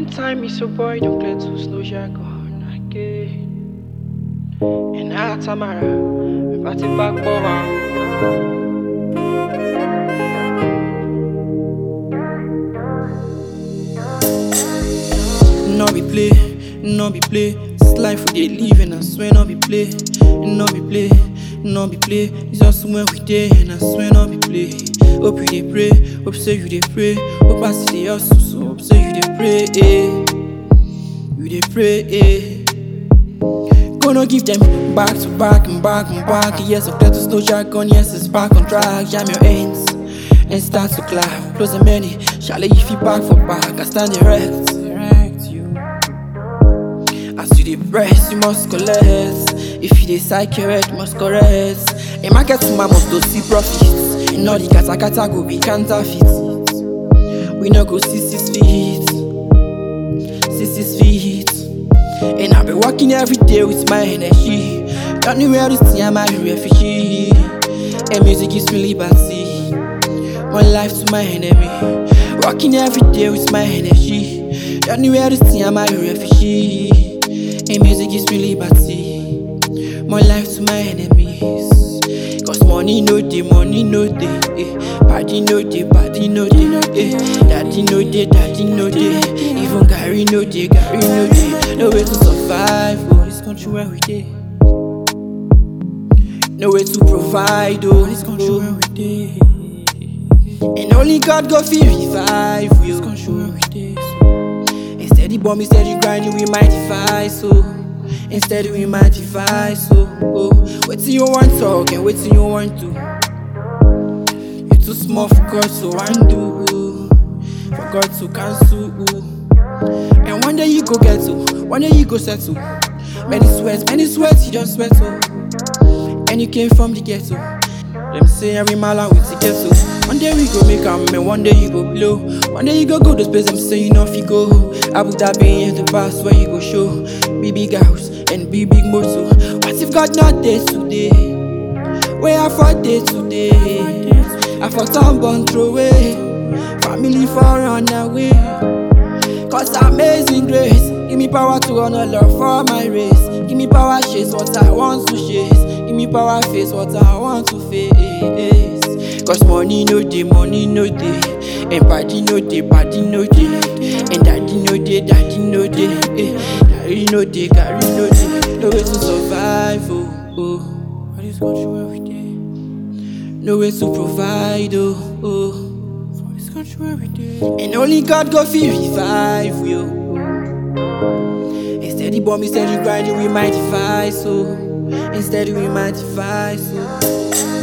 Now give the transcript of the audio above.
One time me so boy don't clear to slow jargon again. And now Tamara, me party back over. No be play, no be play. This life we dey live and I swear no be play, no be play, no be play. It's just when we dey and I swear no be play. Hope you dey pray, hope say you dey pray. Hope I see the hustle, so hope say you dey pray. Eh. You dey pray. Eh. Gonna give them back to back and back and back. Yes, I've got to slow jargon. Yes, it's back on track. Jam your hands and start to clap. Close the many. Shall if you back for back? I stand erect. Erect you. As you dey press, you must collect. If you dey psycherect, you must correct. A market woman must to see profits. In all the kata kata go be counterfeit. We no go see six feet, six six feet. And I be working every day with my energy. Don't know where to see I'm a refugee. And music gives me liberty. One life to my enemy. Working every day with my energy. Don't know where to see I'm a refugee. And music gives me liberty. More life to my enemies. Cause money no dey, money no dey. Eh. Party no dey, party no dey. Eh. Daddy no dey, daddy no dey. Even Gary no dey, Gary no dey. No way to survive, oh. This country where we dey. No way to provide, oh. This country where we dey. And only God go feel revive you. This country where we dey. Instead the bomb, instead the grinding, we might device, so Instead we might device, so oh. What you want talk and what you want to You too small for God to undo For God to cancel And one day you go get to One day you go settle Many sweats, many sweats, you just sweat oh. And you came from the ghetto Them say every mile out with the ghetto One day we go make am, and one day you go blow One day you go go to space, them say you know if you go Abu Dhabi in the past where you go show Be big house and be big motor What if God not there today? Where I for day today? I for town born throw away Family for run away Cause amazing grace Give me power to honor love for my race Give me power chase what I want to chase Give me power face what I want to face Cause money no dey, money no dey And party no dey, party no dey And daddy no dey, daddy no dey eh. Carry no dey, carry no dey No way to survive, oh, oh For this country where we dey No way to provide, oh, oh For this country where we dey And only God go feel revive, you Instead the bomb, instead the grinding, we might device, so Instead we might device, so